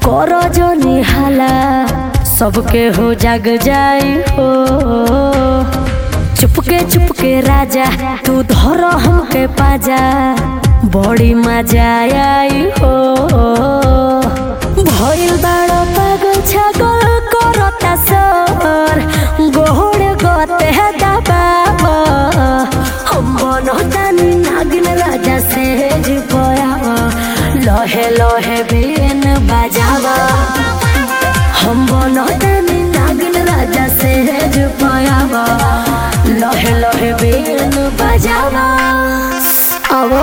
करो जो निहाला सबके हो जग जाई हो चुपके चुपके राजा तू धरो हमके पाजा बड़ी मजा आई हो भइल बाड़ो पागल छगल करता सर गोहड़ गते दबाब हम बनतानी नागिन राजा से पयावा लहे लहे बेन बजावा हम बनतानी नागिन राजा से पयावा लहे लहे बेन बजावा आवो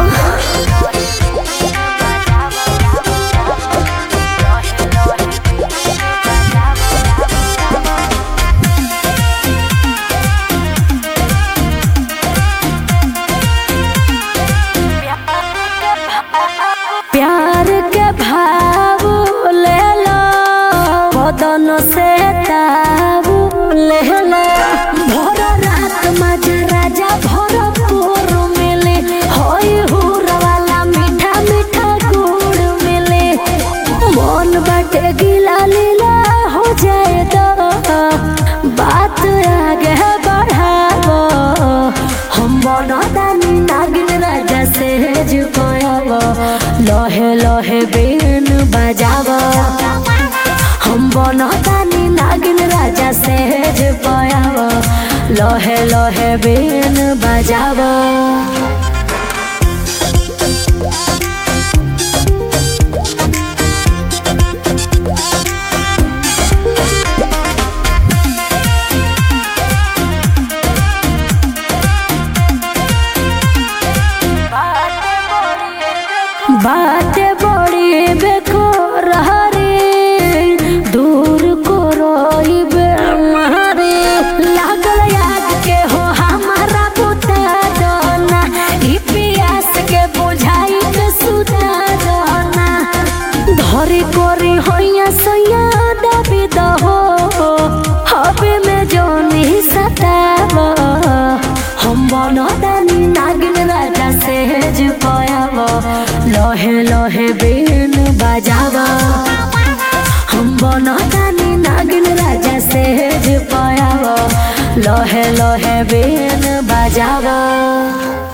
प्यार के भाव ले लो बदन से ताव ले लो भोर रात मजा राजा भोर पूर मिले होई हुर वाला मीठा मीठा गुड़ मिले मन बाटे गिला लीला हो जाए तो बात आगे बढ़ावो हम बनतानी नागिन राजा से जुपायावो लहे लहे बेन बजावो हम बनतानी नागिन राजा से जुपायावो लहे लहे बेन बजावो बाटे बड़ी बेको रहरी दूर को रोइबे मारे लागल याद के हो हमारा बुता दोना ई पियास के बुझाई के सुता दोना धरी कोरी होइया सैया दबी दहो हबे में जोनी सतावा हम बनतानी नागिन राजा से जुपायावा लहे लहे बेन बजावा हम बनतानी नागिन राजा से जुपायावा लहे लहे बेन बजावा